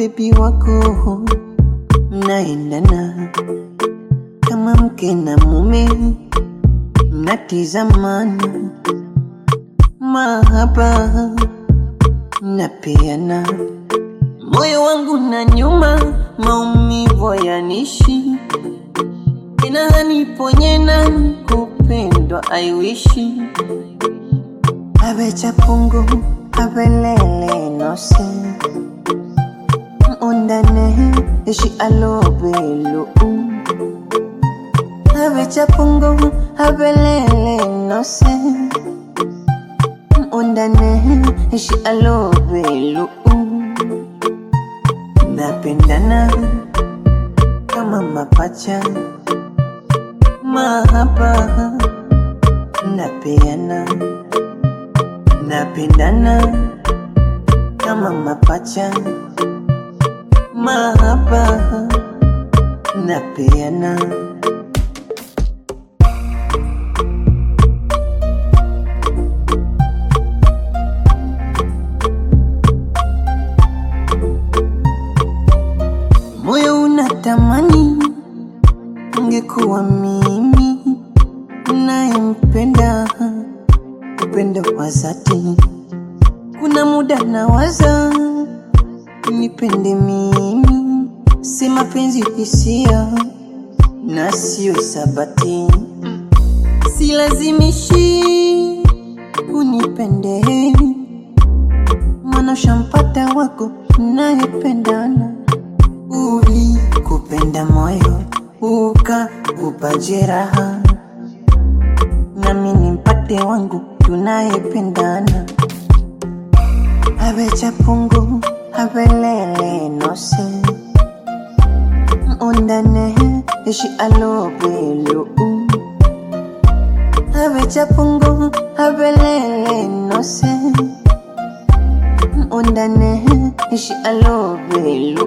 bebi wako mnaendana kama mke na mume, mnatizamana mahaba mnapeana, moyo wangu na nyuma, maumivu yanishi tena haniponye nani kupendwa aiwishi abe chapungu abelele nose undane ishi alobelu abe chapungu abelele nose undane ishi alobelu napendana kama mapacha mahaba napeana napendana kama mapacha mahaba napeana moyo unatamani ungekuwa mimi nayempenda upendo wa dhati. Kuna muda nawaza nipende mimi, si mapenzi hisia na sio sabati, silazimishi unipende, maana ushampata wako mnayependana uli kupenda moyo ukakupa jeraha, nami nimpate wangu tunayependana. Abe chapungu abelele nose undane ishi alobelu Abe chapungu abelele nose undane ishi alobelu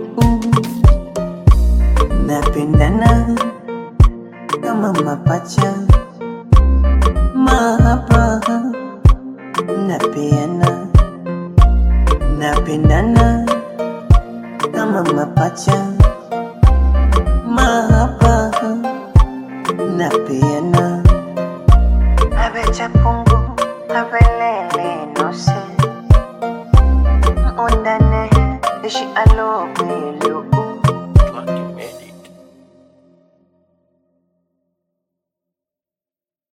napendana kama mapacha mahaba napeana napendana kama mapacha mahaba napeana abecha pungu abelele nose undane ishi alobelu